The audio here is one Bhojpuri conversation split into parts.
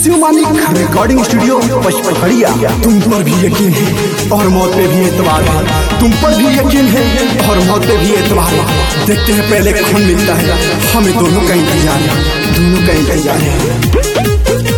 शिवमानी रिकॉर्डिंग स्टूडियो पचपखड़िया तुम पर भी यकीन है और मौत पे भी एतबार है तुम पर भी यकीन है और मौत पे भी एतबार है देखते हैं पहले कौन मिलता है हमें दोनों का इंतजार है दोनों का इंतजार है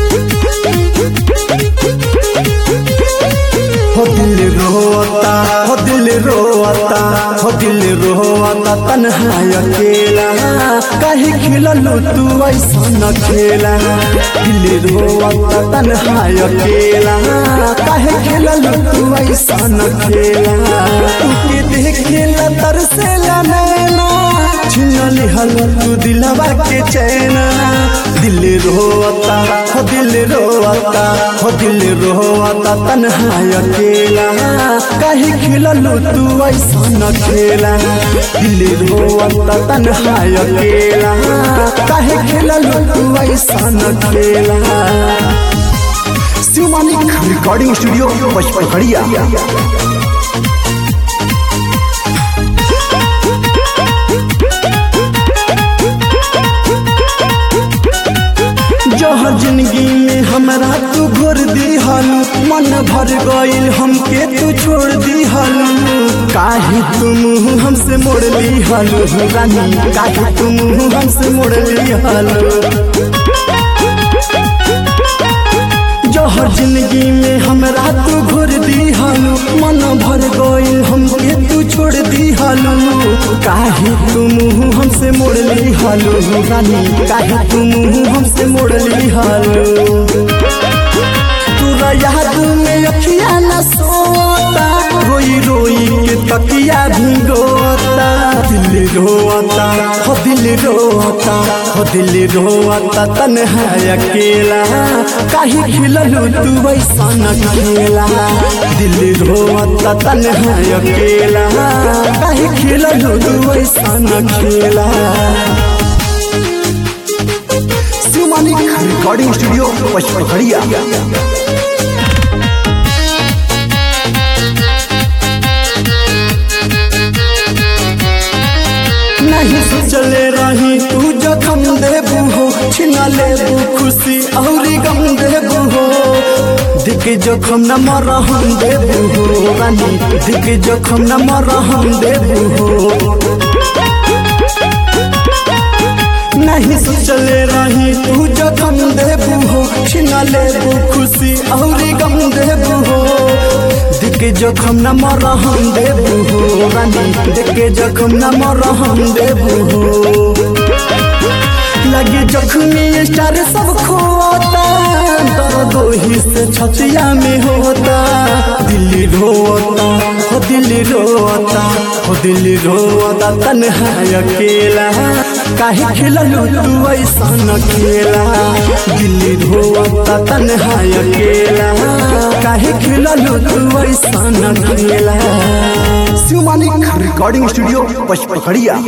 हो दिल रोता हो दिल रोता हो दिल रोता तन्हा अकेला काहे खिललू तू ऐसा न खेला दिल रोता तन्हा अकेला काहे खिललू तू ऐसा न खेला तू के देखेला तरसेला नैना छिन लिहल तू दिलवा के चैना दिल रोता हो दिल रोता हो दिल रोता तन्हा अकेला काहे खिललू तू ऐसा न खेला दिल रोता तन्हा अकेला काहे खिललू तू ऐसा न खेला शिवमानी रिकॉर्डिंग स्टूडियो पचपखड़िया जहर जिंदगी में हमरा तू घोर दिहलू मन भर गईल हमके तू छोड़ दिहलू काहे तुम हमसे मोड़ लिहलू रानी काहे तुम हमसे मोड़ लिहलू जहर जिंदगी में हमरा तू घोर दिहलू मन भर गईल हमके तू छोड़ दिहलू काहे तुम हमसे मोड़ लिहलू रानी काहे तुम हमसे मोड़ लिहलू तोरा याद में अखिया न सोता रोई रोई के तकिया भिगोता दिल रोता हो दिल रोता हो दिल रोता तन्हा अकेला काहे खिललू तू ऐसा न खेला दिल रोता तन्हा अकेला काहे खिललू तू ऐसा न खेला शिवमानी रिकॉर्डिंग स्टूडियो पचपखड़िया नहीं सोचले रही तू जखम देबू हो छिना लेबू खुशी और गम देबू हो दिख जखम न मरहम देबू हो रानी दिख जखम न मरहम देबू हो नहीं सोचले रही तू जखम देबू हो छिना लेबू खुशी और गम देबू हो दिख जखम न मरहम देबू हो रानी दिख जखम न मरहम देबू हो लगे जख्मी स्टार सब खोता दर्द ही से छतिया में होता दिल रोता हो दिल रोता हो दिल रोता तन्हा अकेला काहे खिललू तू ऐसा न खेला दिल रोता तन्हा अकेला काहे खिललू तू ऐसा न खेला शिवमानी रिकॉर्डिंग स्टूडियो पचपखड़िया